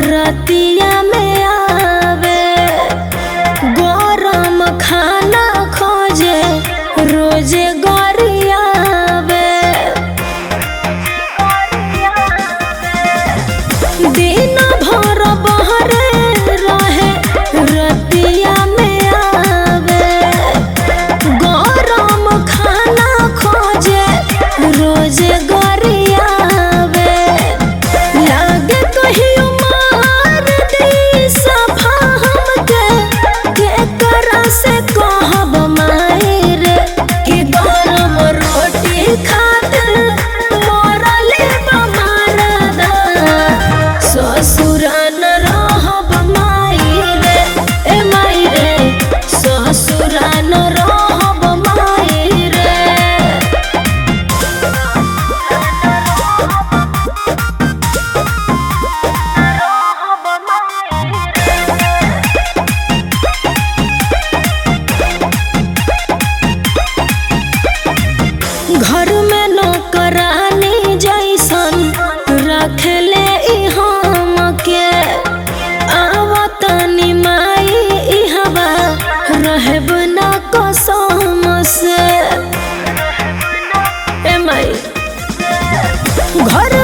रतिया में आवे गरम खाना खोजे रोजे गरियावे दिन भर बहरे रहे रतिया में आवे गरम खाना खोजे रोजे गरियावे लागे कहियो मार दी सफा हमके केकरा से कहब माई रे कि गरम रोटी खातिर मरले बमारदा ससुरा न रहब माई रे ए माई रे ससुरा न रहब माई रे घर में नौकरानी जैसन रखले ई हमके आवतनी माई इहवा रहब न कसम से ए माई घर